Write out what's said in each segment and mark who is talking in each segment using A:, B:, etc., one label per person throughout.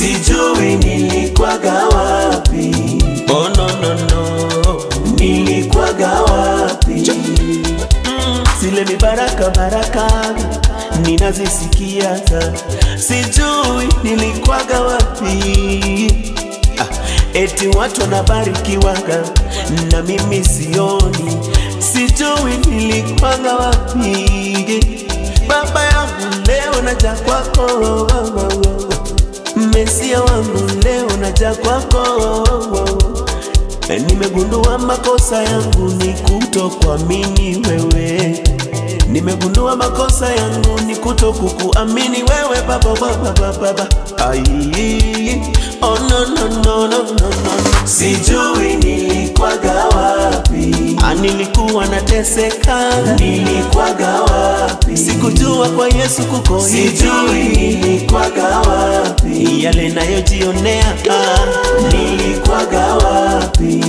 A: sijui nilikwaga wapi,
B: Oh no no no.
A: nilikwaga wapi.
B: Zile mibaraka baraka ninazisikia, sijui nilikwaga wapi. Ah, eti watu wanabarikiwaga na mimi sioni, sijui nilikwaga wapi. Baba yangu leo naja kwako, Mesia wangu leo naja kwako Nimegundua makosa yangu ni kutokuamini wewe, nimegundua makosa yangu ni kutokukuamini wewe baba baba baba baba. Ai, oh no no no no no no.
A: Sijui nilikwaga wapi,
B: Ah, nilikuwa nateseka,
A: nilikwaga wapi,
B: sikujua kwa Yesu kuko
A: sijui
B: hivi,
A: nilikwaga wapi,
B: yale nayojionea ah.
A: nilikwaga wapi.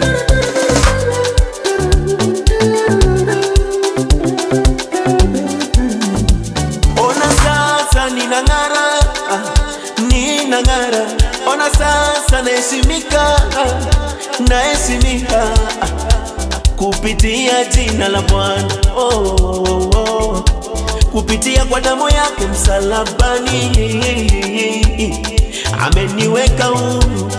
B: Ona sasa ninang'ara, ah, ninang'ara. Ona sasa naheshimika, ah, naheshimika ah, kupitia jina la Bwana oh, oh, oh. kupitia kwa damu yake msalabani ameniweka huru